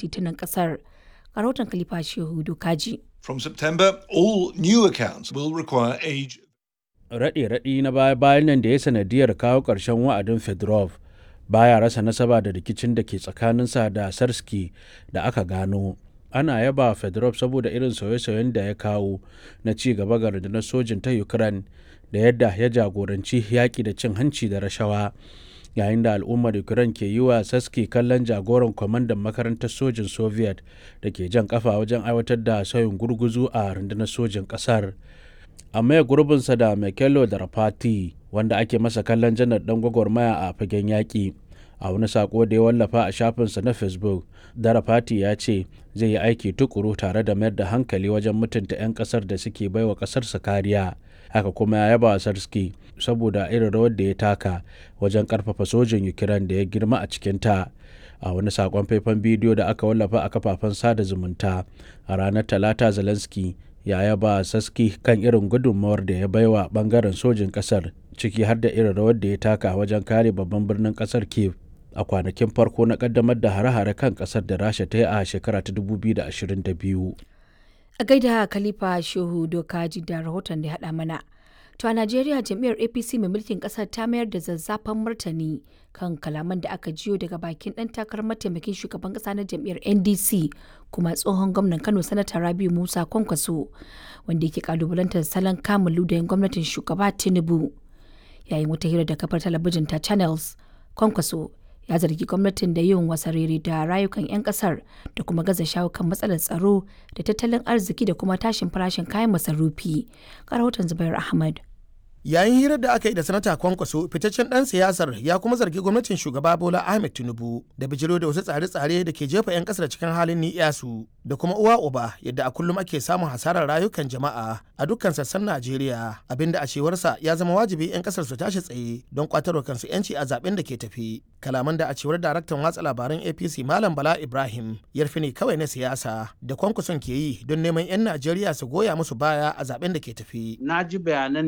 titunan ƙasar. Rahoton Khalifa Shehu Dokaji. From September, all new accounts will require age. Raɗe-raɗi na baya-bayan nan da ya sanadiyar kawo ƙarshen wa'adin Fedorov baya rasa nasaba da rikicin da ke tsakaninsa da Sarski da aka gano. Ana yaba Fedorov saboda irin sauye-sauyen da ya kawo na ci gaba ga rundunar sojin ta Ukraine da yadda ya jagoranci yaƙi da cin hanci da rashawa. yayin da al'ummar ukraine ke yi wa saski kallon jagoran kwamandan makarantar sojin soviet da ke jan kafa wajen aiwatar da sauyin gurguzu a rundunar sojin kasar a maye gurbinsa da mekelo da rafati wanda ake masa kallon janar dan gwagwarmaya a fagen yaƙi a wani sako da ya wallafa a shafinsa na facebook darafati ya ce zai yi aiki tukuru tare da mayar da hankali wajen mutunta 'yan kasar da suke baiwa kasarsa kariya haka kuma ya yaba sarski saboda irin rawar da ya taka wajen karfafa sojin ukraine da ya girma a cikinta a wani sakon faifan bidiyo da aka wallafa a kafafen sada zumunta a ranar talata zelensky ya yaba saski kan irin gudunmawar da ya baiwa bangaren sojin kasar ciki har da irin rawar da ya taka wajen kare babban birnin kasar kiev a kwanakin farko na kaddamar da hare-hare kan kasar da rasha ta yi a shekara ta 2022 A gaida Khalifa Shehu Dokaji da rahoton da ya haɗa mana. To a Najeriya jam'iyyar APC mai mulkin ƙasar ta mayar da zazzafan martani kan kalaman da aka jiyo daga bakin ɗan takarar mataimakin shugaban ƙasa na jam'iyyar NDC kuma tsohon gwamnan Kano Sanata Rabiu Musa Kwankwaso wanda yake kalubalantar salon kamun ludayin gwamnatin shugaba Tinubu. Yayin wata hira da kafar talabijin ta Channels, Kwankwaso ya zargi gwamnatin da yin wasarere da rayukan 'yan kasar da kuma gaza shawo kan matsalar tsaro da tattalin arziki da kuma tashin farashin kayan masarufi rahoton zubair ahmad yayin hirar da aka yi da sanata kwankwaso fitaccen dan siyasar ya kuma zargi gwamnatin shugaba bola ahmed tinubu da bijiro da wasu tsare-tsare da ke jefa 'yan kasar cikin halin ni'yasu da kuma uwa uba yadda a kullum ake samun hasarar rayukan jama'a a dukkan sassan najeriya abinda a cewarsa ya zama wajibi 'yan kasar su tashi tsaye don kwatarwa kansu 'yanci a zaben da ke tafi kalaman da a cewar daraktan watsa labaran apc malam bala ibrahim yarfi ne kawai na siyasa da kwankwason ke yi don neman 'yan najeriya su goya musu baya a zaben da ke tafi na ji bayanan